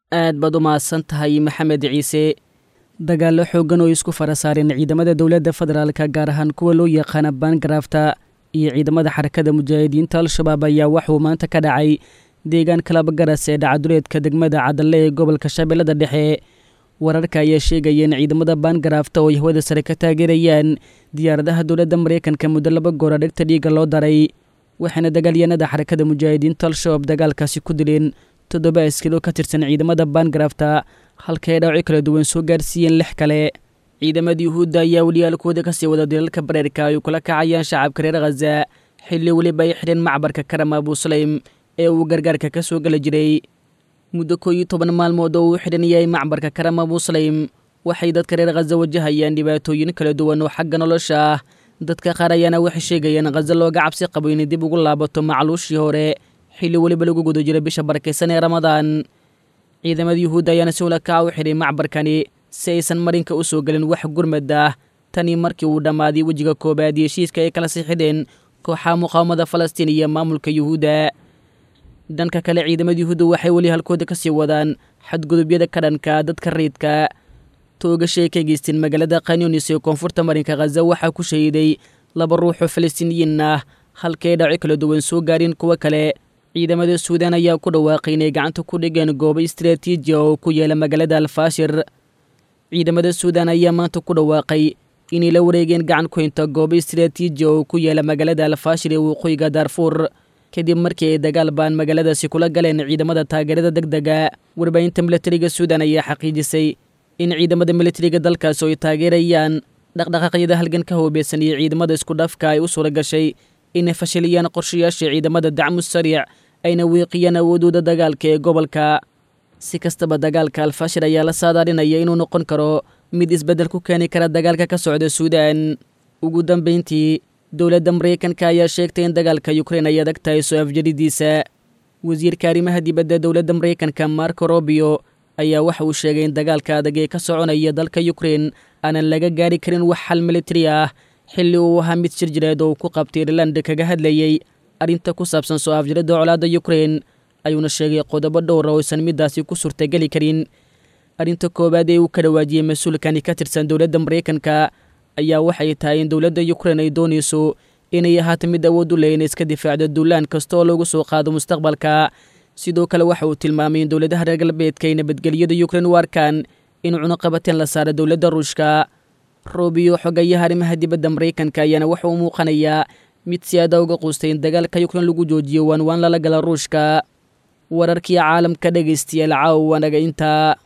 aad baad u mahadsan tahay maxamed ciise dagaallo xooggan oo isku fara saareen ciidamada dowladda federaalka gaar ahaan kuwa loo yaqaana baangarafta iyo ciidamada xarakada mujaahidiinta al-shabaab ayaa waxuu maanta ka dhacay deegaanka labagaras ee dhacaduleedka degmada cadalle ee gobolka shabeellada dhexe wararka ayaa sheegaya in ciidamada baangarafta oo ay hawada sare ka taageerayaan diyaaradaha dowladda maraykanka muddo laba goora dhegta dhiiga loo daray waxaana dagaalyanada xarakada mujaahidiinta al-shabaab dagaalkaasi ku dileen toddoba askilo ka tirsan ciidamada baangarafta halka ay dhaawaco kala duwan soo gaarsiiyeen lix kale ciidamada yuhuudda ayaa weliyaalkooda kasii wada dilalka bareerka ay kula kacayaan shacabka reer khaza xilli weliba ay xidheen macbarka karam abusaleym ee uu gargaarka ka soo geli jiray muddo koo iyo toban maalmood oo uu xidhan yahay macbarka karam abusaleym waxay dadka reer khaza wajahayaan dhibaatooyin kala duwan oo xagga nolosha ah dadka qaar ayaana waxay sheegayaan khaza looga cabsi qabo inay dib ugu laabato macluushii hore xilli weliba lagu guda jira bisha barakaysan ee ramadaan ciidamada yuhuudda ayaana si ula kaca u xidhay macbarkani si aysan marinka u soo gelin wax gurmad ah tanii markii uu dhammaaday wejiga koobaad iyo heshiiska ay kala sixideen kooxaha muqaawamada falastiin iyo maamulka yuhuudda dhanka kale ciidamada yuhuudda waxay weli halkooda ka sii wadaan xadgudubyada ka dhanka dadka rayidka toogashay ka geysteen magaalada kanyunis ee koonfurta marinka khaza waxaa ku shahiiday laba ruux oo falastiiniyiin ah halkay dhaco kala duwan soo gaareen kuwo kale ciidamada suudaan ayaa ku dhawaaqay inay gacanta ku dhigeen goobo istaraatiijiya oo ku yaala magaalada alfaashir ciidamada suudaan ayaa maanta ku dhawaaqay inay la wareegeen gacan ku hinta goobo istaraatiijiya oo ku yaala magaalada alfaashir ee waqooyiga daarfuur kadib markii ay dagaal baan magaaladaasi kula galeen ciidamada taageerada deg dega warbaahinta milatariga suudaan ayaa xaqiijisay in ciidamada militariga dalkaasi oo ay taageerayaan dhaqdhaqaaqyada halganka hoobeysan iyo ciidamada isku dhafka ay u suura gashay inay fashiliyaan qorshayaasha ciidamada dacmu sariic ayna wiiqiyaan awoodooda dagaalka ee gobolka si kastaba dagaalka alfashir ayaa la saadaalinaya inuu noqon karo mid isbeddel ku keeni kara dagaalka ka socda suudaan ugu dambayntii dowladda maraykanka ayaa sheegtay in dagaalka yukrain ay adag tahay soo afjaridiisa wasiirka arrimaha dibadda dowladda maraykanka marco robio ayaa waxa uu sheegay in dagaalka adag ee ka soconaya dalka yukrain aanan laga gaari karin wax xal militari ah xilli uu ahaa mid shir jireed oo uu ku qabtay irland kaga hadlayey arrinta ku saabsan soo afjaridda colaadda yukrain ayuuna sheegay qodobo dhowra oo aysan middaasi ku suurtageli karin arrinta koowaad ee uu ka dhawaajiyey mas-uulkani ka tirsan dowladda maraykanka ayaa waxay tahay in dowladda yukrain ay doonayso inay ahaato mid awood u leh inay iska difaacdo duulaan kasta oo lagu soo qaado mustaqbalka sidoo kale waxa uu tilmaamay in dowladaha reer galbeedka ay nabadgelyada yukrain u arkaan in cunuqabateen la saaro dowladda ruushka roobiyo xogayaha arrimaha dibadda maraykanka ayaana waxa uu muuqanayaa mid si aada uga quustay in dagaalka yukrain lagu joojiyo waanwaan lala gala ruushka wararkii caalamka dhegaystayaal caawa wanaga intaa